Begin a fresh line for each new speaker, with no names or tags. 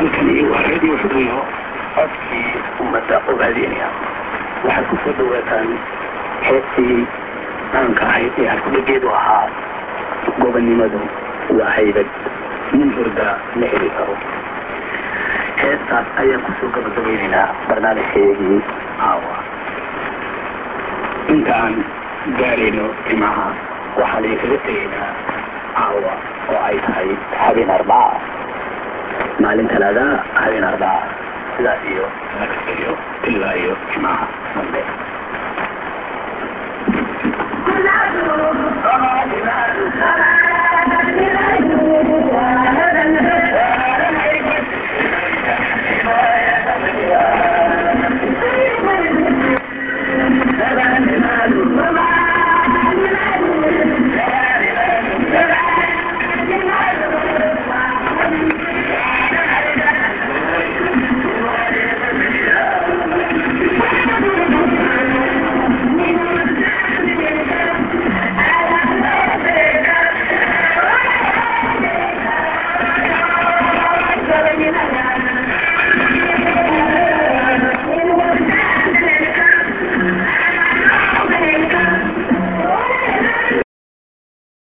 halkani waa radio xuduyo codkii ummadda ogaadeenaya waxaad ku soo dhawaataan heestii caanka ahayd ee halkudhageedu ahaa gobonnimadu waa haybad nin hurda la heli karo heestaas ayaan kusoo gabagabaynaynaa barnaamijkeedii caawa inta aan gaarayno timaha waxaan idinkaga tegaynaa caawa oo ay tahay habeen arbaa maalin talaada habeen arbaa sidaas iyo nagasiyo ilaa iyo timaha dambe
Thank you.